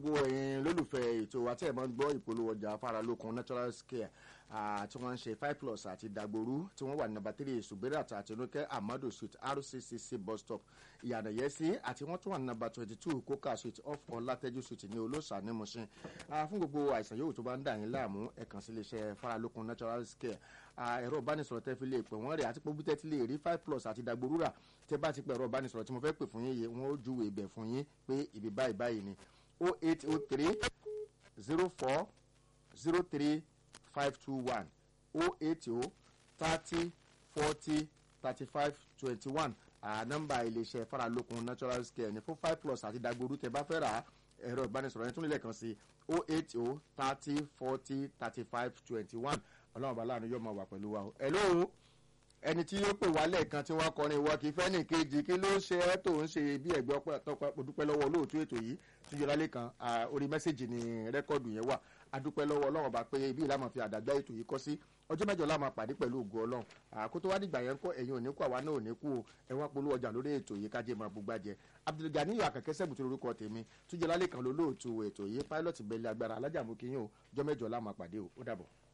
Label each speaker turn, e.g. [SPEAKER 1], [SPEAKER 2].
[SPEAKER 1] gbogbo ẹ̀yin lólùfẹ́ ètò wa tí ẹ̀ máa ń gbọ́ ìpolówó ọjà afáralókun natural scare tí wọ́n ń ṣe five plus àti dagboru tí wọ́n wà ní nàbà three subirat àti onúkẹ́ amadu street rccc bus stop ìyànà yẹsí àti wọ́n tún wà ní nàbà twenty two coca street off ọlátẹ́jú street ní olóòṣà ní mushin fún gbogbo àìsàn yòówù tó bá ń dà yín láàmú ẹ kàn sí iléeṣẹ́ faralókun natural scare ẹ̀rọ ìbánisọ̀rọ̀ tẹ́ fi lè pè wọ́n rẹ̀ àti pé bí tẹ́ ti lè rí five plus àti dagboru rà tẹ́ bá ti pẹ̀ ẹ̀rọ ìbánisọ̀rọ̀ tí mo fẹ́ pè fún yín yé wọ́n ó júwèé ibẹ̀ fún yín pé ibi báyìí báyìí ni o eight o three zero four zero three five two one o eight o thirty forty thirty five twenty one nọ́mbà iléeṣẹ́ faralókun natural scare ní fún five plus àti dagboru tẹ́ bá fẹ́ rà ẹ̀rọ ìbánisọ̀rọ̀ yẹn tún lè kàn sí o eight o thirty forty thirty five twenty one ọlọ́run bá láàánú yóò máa wà pẹ̀lú wa o. ẹ̀ lóhùn ẹni tí yóò pè wá lẹ́ẹ̀kan tí wọ́n kọrin ìwọ kì í fẹ́ nìkejì kí ló ṣe ẹ́ tó ń ṣe bí ẹ̀gbẹ́ ọpẹ́ dúpẹ́ lọ́wọ́ olóòtú ètò yìí tí yọlá lẹ́kan orí mẹ́sẹ̀gì ni rẹ́kọ̀dù yẹn wà adúpẹ́ lọ́wọ́ ọlọ́run bá pé ibi ìlànà fi àdàgbà ètò yìí kọ́ sí ọjọ́ mẹ́jọ la máa pàdé pẹ̀lú ògo ọlọ́run àkótó wá dìgbà yẹn kọ́ ẹ̀yin ò ní kú àwa náà ò ní kú o ẹ̀wọ̀n polówó ọjà lórí ètò yìí kájé máa gbogbo àjẹ abdulganiyu akẹ́kẹ́ sẹ́bùtú lórúkọ tèmi túnjẹ́ lálẹ́ kan lólóòtú ètò yìí pilot bẹ̀lẹ̀ agbára alájàmú kìíyàn o ọjọ́ mẹ́jọ la máa pàdé o ó dàbọ̀.